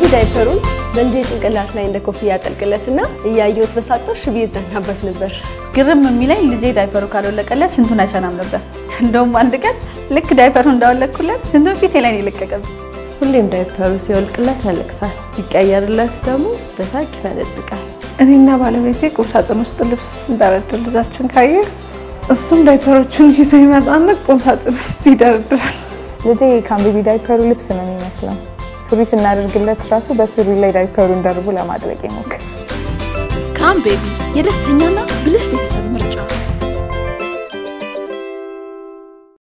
ዳይፐሩን በልጄ ጭንቅላት ላይ እንደ ኮፍያ ያጠልቅለትና እያየሁት በሳቀው ሽቢ ይዝናናበት ነበር። ግርም የሚለኝ ልጄ ዳይፐሩ ካልወለቀለት ሽንቱን አይሸናም ነበር። እንደውም አንድ ቀን ልክ ዳይፐሩ እንዳወለቅኩለት ሽንቱን ፊቴ ላይ ነው የለቀቀብኝ። ሁሌም ዳይፐሩ ሲወልቅለት ያለቅሳል፣ ሲቀየርለት ደግሞ በሳቅ ይፈነድቃል። እኔና ባለቤቴ ቁምሳጥን ውስጥ ልብስ እንዳረድር ልጃችን ካየ እሱም ዳይፐሮቹን ይዞ ይመጣና ቁምሳጥን ውስጥ ይደረድራል። ልጄ ካምቤቢ ዳይፐሩ ልብስ ነው የሚመስለው። ሱሪ ስናደርግለት ራሱ በሱሪ ላይ ዳይፐሩን ደርቦ ለማድረግ ይሞክር። ካም ቤቢ የደስተኛና ብልህ ቤተሰብ ምርጫ